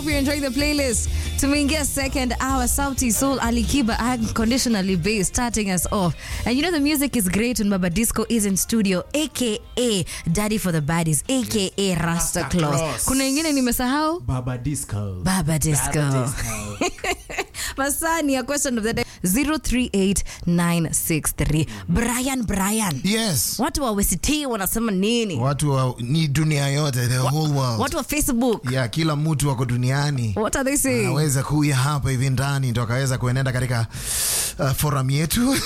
hope you're enjoying the playlist. Tumeingia second hour, Sauti Soul Alikiba unconditionally based, starting us off. And you know the music is great when Baba Disco is in studio, aka Daddy for the Baddies, aka Rasta Rasta Claus. Claus. Kuna ingine nimesahau? Baba Disco. Baba Disco. Masani, a question of the day 038963. Brian Brian. Yes. Watu wa WCT wanasema nini? Watu wa, ni dunia yote, the whole world. Watu wa Facebook. Yeah, kila mtu wako duniani What are they saying? anaweza kuya hapa hivi ndani ndo akaweza kuenenda katika uh, forum yetu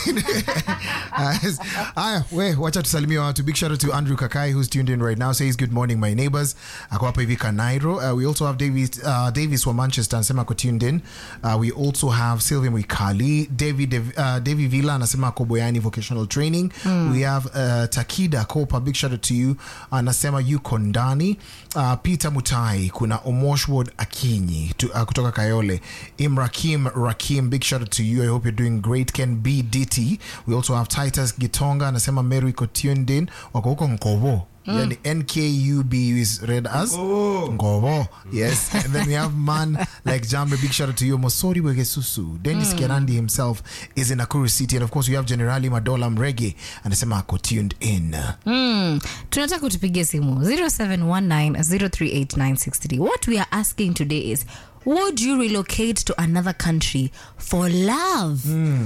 haya we wacha tusalimia watu big shout out to andrew kakai who's tuned in right now says good morning my neighbors ako hapa hivi kanairo uh, we also have davis, uh, davis wa manchester anasema ako tuned in uh, we also have sylvia mwikali david uh, davi villa anasema ako boyani vocational training we have uh, takida kopa big shout out to you anasema yuko ndani uh, peter mutai kuna omoshward akinyi to, uh, kutoka kayole imrakim rakim big shout out to you i hope you're doing great ken b dt we also have titus gitonga anasema mary iko tuned in wako huko nkovo yani nkub is read as Ngovo. ngovo yes and then we have man like jambe big shout out to you mosori wegesusu dennis kerandi himself is in nakuru city and of course we have generali madola mrege anasema ako tuned in Mm. tunataka kutupigia simu 0719038963 what we are asking today is would you relocate to another country for love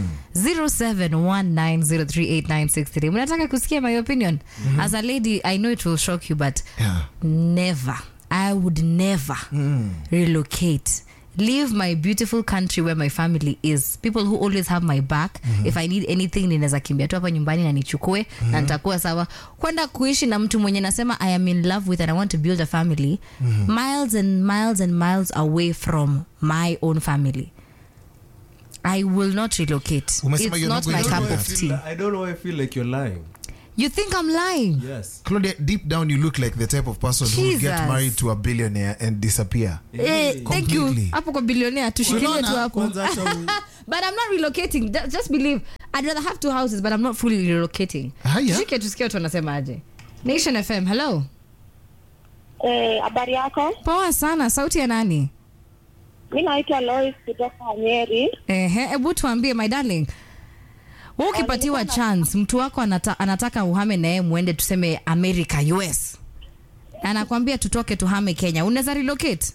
0719038963 mnataka kusikia my opinion as a lady i know it will shock you but yeah. never i would never relocate leave my beautiful country where my family is people who always have my back if i need anything ninaweza kimbia tu hapa nyumbani na nichukue na nitakuwa sawa kwenda kuishi na mtu mwenye nasema i am in love with and i want to build a family miles and miles and miles away from my own family i will not relocate Umesema it's you're not not my going to cup do of that. tea I don't know why I feel like you're lying. you think i'm lying Yes. Claudia, deep down you look like the type of person who would get Jesus. married to a billionaire and disappear Eh, thank you Completely. hapo kwa bilionea tushikilie tu Unaona? hapo Kwanza acha u- but I'm not relocating. Ju- Just believe. I'd rather have two houses, but I'm not fully relocating. Haya. Tushike tusikie watu wanasemaje. Nation FM, hello. Eh, habari yako? Poa sana, sauti ya nani? Mi naitwa Lois kutoka Nyeri. Ehe, hebu tuambie my darling. Wewe ukipatiwa chance, mtu wako anata, anataka uhame na yeye muende tuseme America, US. Anakwambia tutoke tuhame Kenya. Unaweza relocate?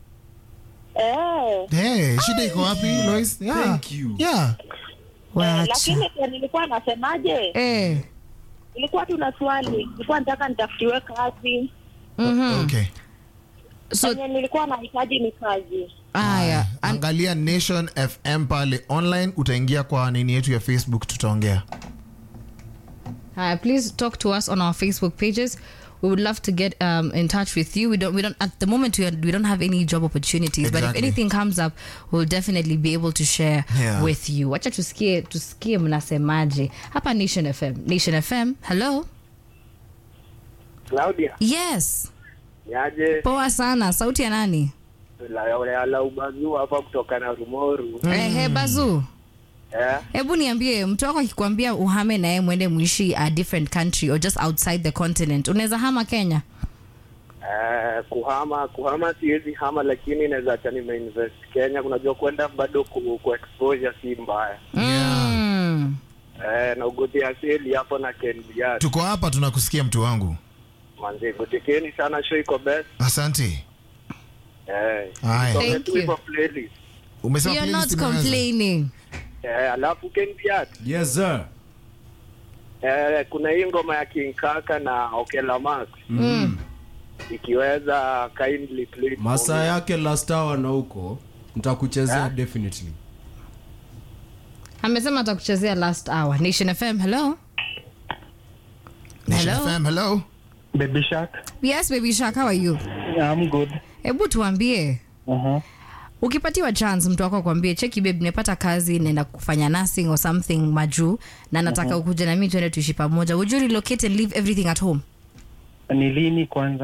Eh, hey, shida iko wapi Lois? Yeah. Thank you. Yeah. eh, Wacha. lakini pia nilikuwa nasemaje, Eh. nilikuwa tuna swali, nilikuwa nataka nitafutiwe kazi Mhm. Okay. So enye nilikuwa nahitaji ni kazi. haya, an- angalia nation fm pale online utaingia kwa nini yetu ya facebook tutaongea Uh, please talk to us on our Facebook pages. We would love to get um, in touch with you. We don't. We don't. At the moment, we, are, we don't have any job opportunities. But if Exactly. anything comes up, we'll definitely be able to share Yeah. with you. Wacha tusikie tusikie mnasemaje hapa Nation FM. Nation FM. Hello. Claudia, Yes. niaje? Poa sana. Sauti ya nani? La, la, la ubazu hapa kutoka na Rumoru. Ehe, Bazu. Eh, Hebu niambie, mtu wako akikwambia uhame na yeye mwende muishi a different country or just outside the continent, unaweza hama Kenya? eh, kuhama kuhama siwezi hama, lakini naweza acha nimeinvest Kenya. Unajua kwenda bado ku, ku exposure si mbaya Mm. eh, na ugotea seli hapo na kenbiat tuko hapa tunakusikia mtu wangu manzi, gotekeni sana, show iko best asante eh, Haya. nisome Thank tu you. hivyo playlist umesema You're playlist not imeanza? complaining. eh, alafu kenbiat Yes, sir. eh, kuna hii ngoma ya King Kaka na Okela Max Mm. ikiweza kindly play for Masaa me. yake last hour na huko nitakuchezea definitely. amesema atakuchezea last hour nation fm hello Nation Hello? FM, hello Baby Shark. yes baby shark how are you Yeah, I'm good. hebu tuambie Uh-huh. ukipatiwa chance mtu wako akwambie cheki babe nimepata kazi naenda kufanya nursing or something majuu na nataka ukuja na mimi tuende tuishi pamoja would you relocate and leave everything at home Ni lini kwanza?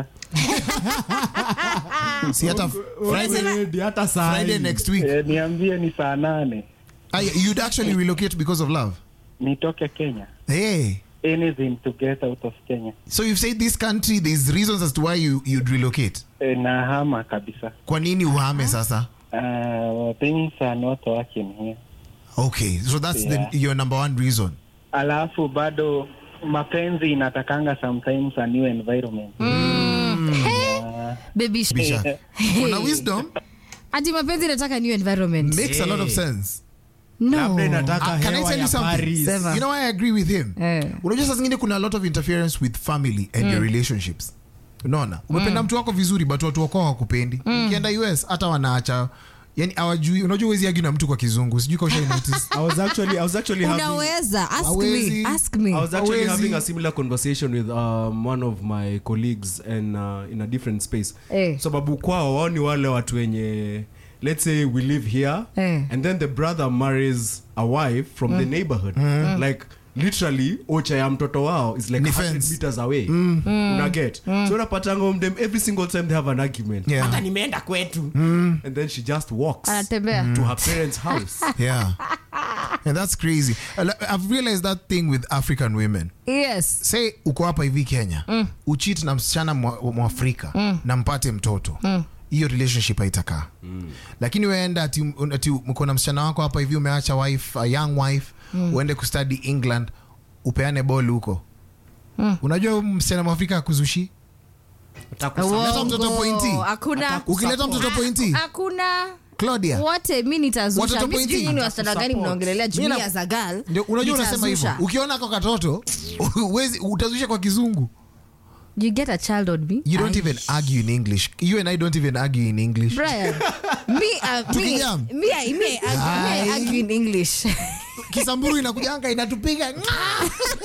si hata friday, Already, hata saa friday hii. next week Eh, niambie ni saa nane Aya, you'd actually relocate because of love nitoke Kenya. hey anything to get out of Kenya. so you've said this country there's reasons as to why you, you'd relocate E, na hama kabisa. kwa nini uhame sasa Uh, things are not working here. okay so that's Yeah. the, your number one reason Alafu bado mapenzi inatakanga sometimes a new environment. baby sh- Bisha. kuna wisdom ati mapenzi inataka new environment makes a lot of sense labda no inataka Ah, can I hewa tell you ya something? Paris. Sema. you know why I agree with him Eh. unajua saa zingine kuna a lot of interference with family and your relationships unaona umependa mtu wako vizuri but watu wako hawakupendi ukienda us hata wanaacha yani awajui unajua uwezi agi na mtu kwa kizungu sijui kausha notice I was actually I was actually having unaweza ask Hawezi. me ask me I was actually Hawezi. having a similar conversation with um, one of my colleagues and uh, in a different space. Eh. Sababu kwao wao ni wale watu wenye let's say we live here Eh. and then the brother marries a wife from the neighborhood. Like literally ocha ya mtoto wao is like Ni 100 fence. meters away. Una get. So unapatanga them every single time they have an argument. Yeah. Hata nimeenda kwetu. And then she just walks anatembea to her parents' house. yeah and that's crazy Uh, like, i've realized that thing with african women yes say uko hapa hivi kenya mm. uchit na msichana mwa- mwafrika mm. na mpate mtoto hiyo relationship haitakaa mm. lakini weenda ati, ati mko na msichana wako hapa hivi umeacha wife a young wife mm. uende kustudy england upeane bol huko mm. unajua huyu msichana mwafrika akuzushi Leta mtoto Uongo. pointi. hakuna ukileta mtoto pointi hakuna claudia wote mi nitazusha Watoto Mi sijui pointi. nyinyi wasichana gani mnaongelelea Mimi na- jumia za gal ndio unajua unasema hivyo Nitazusha. ukiona ako katoto uwezi utazusha kwa kizungu you get a child on me you don't Ai. even argue in english you and i don't even argue in english Brian, me, uh, me, Tukijam. me, I- me, I argue- me, I Ai. argue in English. kisamburu inakujanga inatupiga